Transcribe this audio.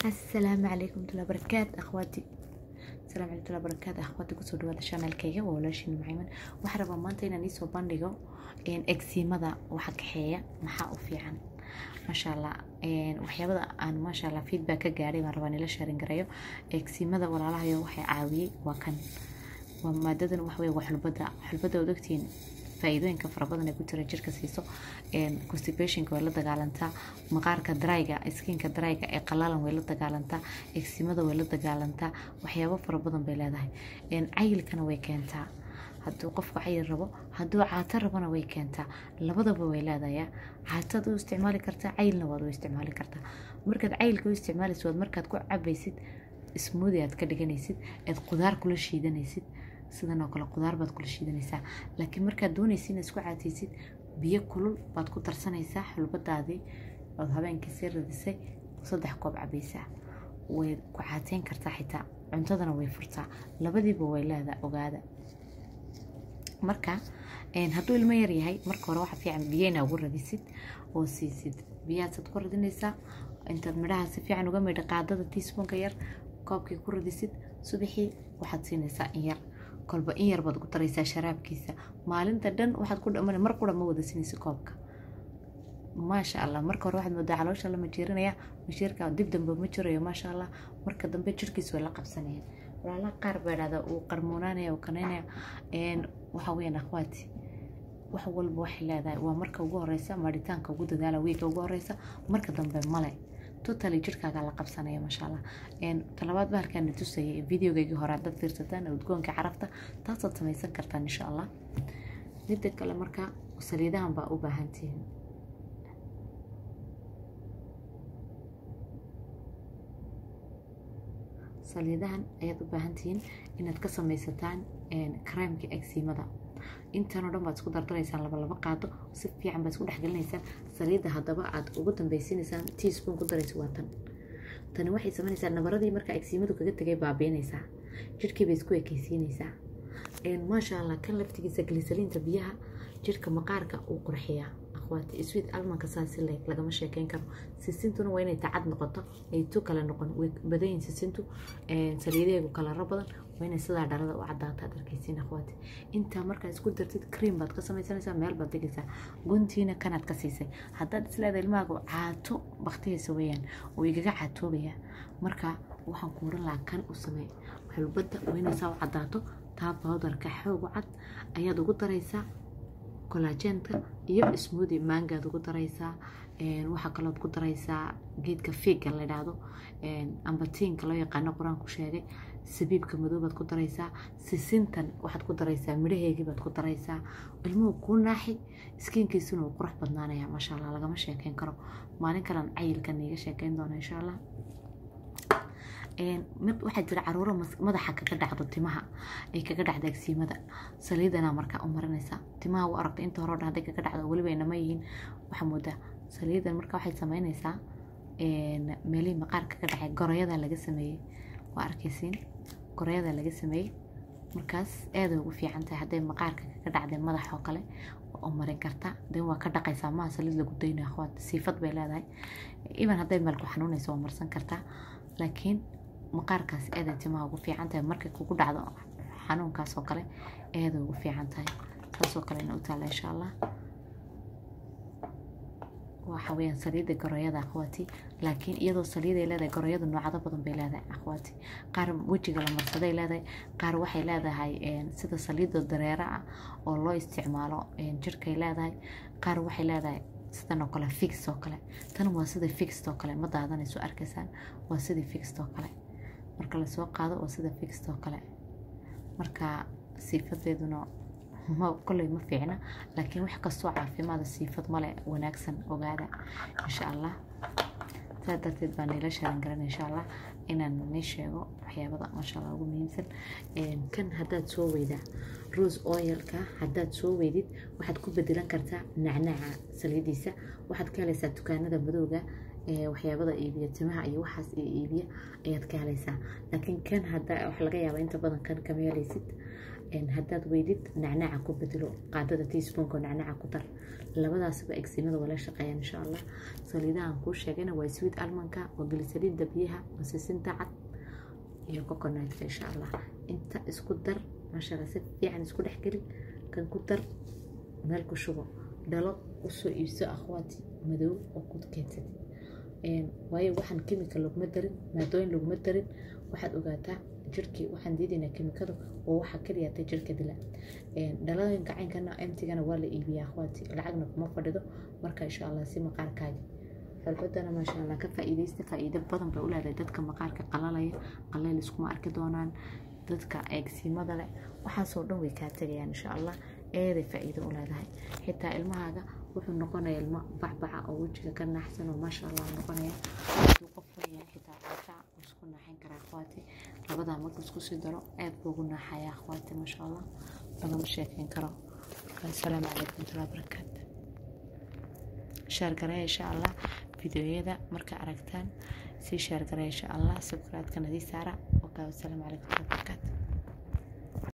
asalaamu calaykum waraxmatullahi wabarakaatu akhwaati asalaamu calaykum waraxmatullahi wabarakaatu akhwaati kusoo dhawaada channelkayga waa walaashiin macayman waxaan rabaa maanta inaan iisoo bandhigo egsiimada waxa kaxeeya maxaa u fiican maasha allah waxyaabada aan maasha allah feedback ka gaadhay baan rabaa nila sharing garayo egsiimada walaalahayo waxay caawiyey waa kan waa maadadan wax weeye waa xulbada xulbada waad ogtihiin faa'iidooyinka fara badan ee ku jira jirka siiso constipationka way la dagaalantaa maqaarka dryga skinka dryga ee qalalan way la dagaalantaa egsimada way la dagaalantaa waxyaabo fara badan bay leedahay cayilkana way keentaa hadduu qofku cayil rabo hadduu caato rabona way keentaa labadaba way leedaya caatad u isticmaali kartaa cayilna waad u isticmaali kartaa markaad cayilka u isticmaalaysid waad markaad ku cabaysid smoodi aad ka dhiganaysid aad qudaar kula shiidanaysid sidan oo kale qudaar baad kula shiidanaysaa laakiin markaad doonaysa inaad isku caataysid biyo kulul baad ku darsanaysaa xulbadaadii ood habeenkii sii radisay saddex koob cabaysaa way ku caateyn kartaa xitaa cuntadana way furtaa labadiiba way leedaa ogaada marka hadduu ilmo yar yahay marka hore waxa fiican biyo inaa ugu radisid oo siisid biyahaasaad ku radinaysaa intaad midhaha si fiican uga midha qaadada tiispoonka yar koobkii ku radisid subaxii waxaad siinaysaa in yar kolba in yar baad ku daraysaa sharaabkiisa maalinta dhan waxaad ku dhamana mar qura ma wada sinaysa koobka maasha allah marka hore waxaad moodaa caloosha la majiirinaya mashiirka dib dambe ma jirayo maasha allah marka dambe jirkiis way la qabsanayeen walaalaha qaar baa dhahda uu qarmuunaanaya uu kanaynaya waxa weeyaan akhwaati wax walba waxay leedahay waa marka ugu horeysa maadhitaanka ugu dadaala wiiga ugu horeysa marka dambe male totally jirkaaga la qabsanaya maasha allah talabaad bahalkaana tusayay videogaygii hore haddaad fiirsataan udgoonka carafta taasaad samaysan kartaan insha allah midda kale marka saliidahan baa u baahantihiin saliidahan ayaad u baahantihiin inaad ka samaysataan kareemka egsiimada intanoo dhan baad isku dardaraysaan laba laba qaado si fiican baad isku dhexgelinaysaan saliidda haddaba aad ugu dambaysiinaysaan teaspoon ku daraysa waa tan tani waxay samaynaysaa nabaradii markaa egsiimadu kaga tegay baabiinaysaa jirhkii bay isku ekeysiinaysaa maasha allah kan laftigiisa glisaliinta biyaha jirhka maqaarka uu qurxiyaa akhwaati sweet almanka saasi leeg lagama sheekeyn karo sisintuna waa inay tacad noqoto ay tu kale noqon way badayin sisintu saliidaheegu kalaro badan waa inay sidaa dhalada u caddaata ad arkaysiin akhwaati intaa markaa isku dartid cream baad ka samaysanaysaa meel baad digaysaa guntiina kanaad ka siisay haddaad isleedahay ilmahaagu caato baktiyaysa weeyaan oo igaga caatoobaya marka waxaan kuuran lahaa kan u samey xulbadda waa inay saa u caddaato taa bowdarka xoogu cad ayaad ugu daraysaa collagentka iyo smoodi maangaad ugu daraysaa waxaa kalood ku daraysaa geedka fiiga la idhaahdo ambatiinka loo yaqaano qur-aanku sheegay sabiibka madoobaad ku daraysaa sisintan waxaad ku daraysaa midhaheegiibaad ku daraysaa ilmuhu kuu naaxi iskiinkiisuna uu qurux badnaanaya maasha allah lagama sheekeyn karo maalin kalean cayilkan iiga sheekeyn doona insha allah mid waxaa jira caruuro madaxa kaga dhacdo timaha ay kaga dhacda agsiimada saliidana markaa u marinaysaa timaha u aragta inta hore o dhan hadday kaga dhacdo weliba inama yihiin waxaa moodaa saliidan marka waxay samaynaysaa meelihii maqaar kaga dhacay goroyada laga sameeyey waa arkaysiin goroyada laga sameeyey markaas aaday ugu fiican tahay hadday maqaarka kaga dhacdeen madax oo kale oo marin karta den waa ka dhaqaysaa maha saliid lagu daynayo akhwaat siifad bay leedahay even hadday meelku xanuunayso waa marsan kartaa laakiin maqaarkaas aaday timaha ugu fiican tahay markay kugu dhacdo xanuunkaas oo kale aaday ugu fiican tahay saasoo kale ina u taalla insha allah waxa weeyaan saliidda goroyada akhwaati laakiin iyadoo saliiday leedahay goroyadu noocado badan bay leedahay akhwaati qaar wejiga la marsaday leedahay qaar waxay leedahay sida saliidda dareera ah oo loo isticmaalo jirkay leedahay qaar waxay leedahay sidan oo kale fix oo kale tan waa sida fixed oo kale ma daadanayso arkaysaan waa sidii fixed oo kale marka lasoo qaado waa sida fixed oo kale marka siifadeeduna kolley ma fiicna laakiin wax kastoo caafimaada siifad male wanaagsan ogaada insha allah saa darteed baa niila sharan garan insha allah inaan nii sheego waxyaabada maasha allah ugu muhiimsan kan haddaad soo weydaa rose oilka haddaad soo weydid waxaad ku bedelan kartaa nacnaca saliidiisa waxaad ka helaysaa dukaanada madowga waxyaabada iibiya timaha iyo waxaas iibiya ayaad ka helaysaa laakiin kan hadda wax laga yaaba inta badan kan kama helaysid haddaad weydid nacnaaca ku bedelo qaadada teaspoonka nacnaaca ku dar labadaasba egsiimada waa la shaqeeyaan insha allah saliidahan kuu sheegayna waa sweet almanka waa glisaliinda biyaha waa sisinta cad iyo coconutka insha allah inta isku dar maasha allah si fiican isku dhex geli kan ku dar meel ku shubo dhalo usoo iibso akhwaati madow oo ku keensatid waayo waxaan kimika laguma darin maadooyin laguma darin waxaad ogaataa jirkii waxaan diidaynaa kimikadu oo waxaa keliyaatay jirka dila dhalooyinka caynkana emtigana waa la iibiyaa akhwaati lacagna kuma fadhido marka insha allah si maqaarkaaga xulbadana maasha allah ka faa'iidaysta faa'iido badan bay u leedahay dadka maqaarka qalalaya qallayl iskuma arki doonaan dadka eegsiimada leh waxaasoo dhan way kaa tegayaan insha allah eeday faa'iido u leedahay xitaa ilmahaaga wuxuu noqonaya ilmo bacbaca oo wejiga ka naaxsan oo maasha allah noqonaya hadduu qof leeyahay xitaa caafica uu isku naaxin karaa akhwaati labadaa markuu isku sii daro aad buu ugu naaxaya akhwaati maasha allah lagama sheekeyn karo asalaamu calaykum warahmatullahi wabarakaatu shaargareya insha allah fideoyada marka aragtaan sii shaargareya insha allah subscribe-kana dii saara wasalaamu calaykum warahmatullahi wabarakaatu